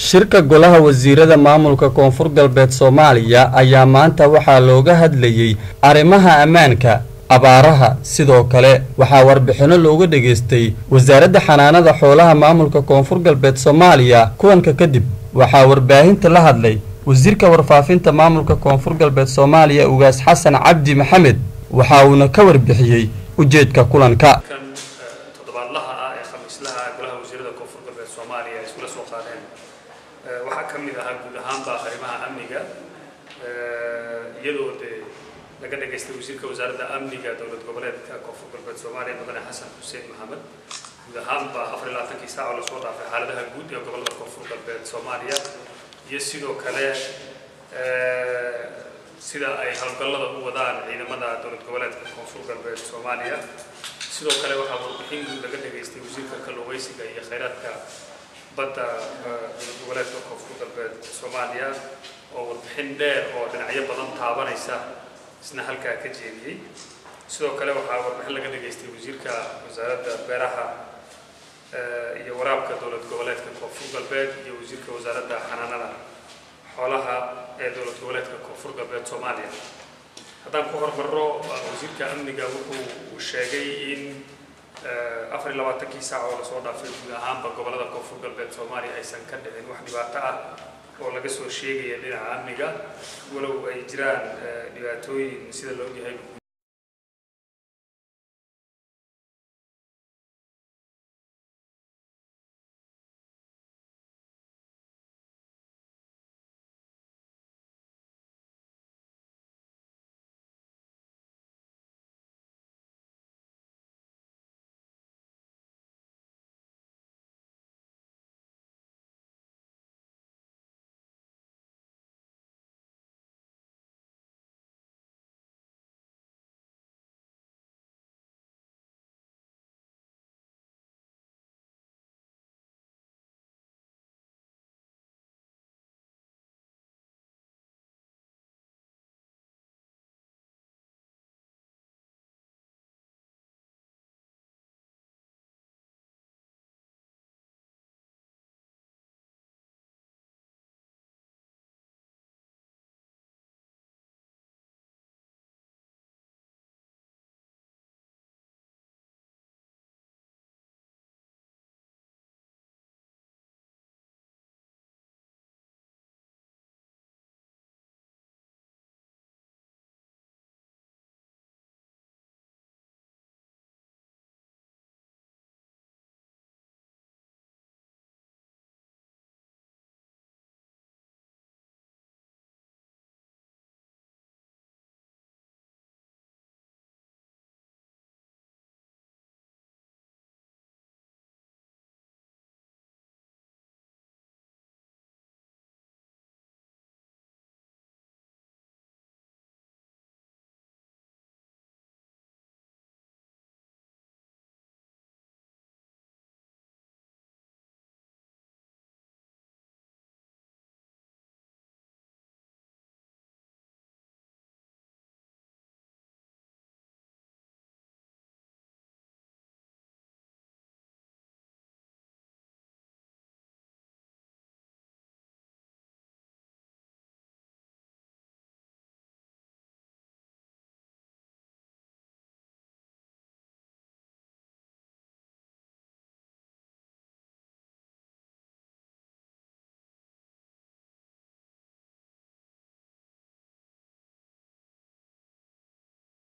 shirka golaha wasiirada maamulka koonfur galbeed soomaaliya ayaa maanta waxaa looga hadlayey arrimaha ammaanka abaaraha sidoo kale waxaa warbixinno looga dhageystay wasaaradda xanaanada xoolaha maamulka koonfur galbeed soomaaliya kuwanka kadib waxaa warbaahinta la hadlay wasiirka warfaafinta maamulka koonfur galbeed soomaaliya ugaas xasan cabdi maxamed waxa uuna ka warbixiyey ujeedka kulanka toddobaadlaha ah ee khamiislaha golaha wasiirada koonfur galbeed soomaaliya ay iskula soo qaadeen waxaa ka mid ahaa guud ahaanba arrimaha amniga iyadoo dee laga dhageystay wasiirka wasaaradda amniga dowlad goboleedka koonfur galbeed soomaaliya mudane xasan xuseen maxamed guud ahaanba afar iyo labaatankii saac oo lasoo dhaafay xaaladaha guud ee gobolada koonfur galbeed soomaaliya iyo sidoo kale sida ay howlgallada u wadaan ciidamada dowlad goboleedka koonfur galbeed soomaaliya sidoo kale waxaa warbixin guud laga dhageystay wasiirka kalluumaysiga iyo khayraadka badda dowlad goboleedka koonfur galbeed soomaaliya oo warbixin dheer oo dhinacyo badan taabanaysa isna halkaa ka jeediyey sidoo kale waxaa warbixin laga dhageystay wasiirka wasaaradda beeraha iyo waraabka dowlad goboleedka koonfur galbeed iyo wasiirka wasaaradda xanaanada xoolaha ee dowlad goboleedka koonfur galbeed soomaaliya haddaan ku hormarro wasiirka amniga wuxuu sheegay in afar iyo labaatankii saac oo lasoo dhaafay guud ahaanba gobolada koonfur galbeed soomaaliya aysan ka dhicin wax dhibaato ah oo laga soo sheegaya dhinaca amniga walow ay jiraan dhibaatooyin sida la ogyahay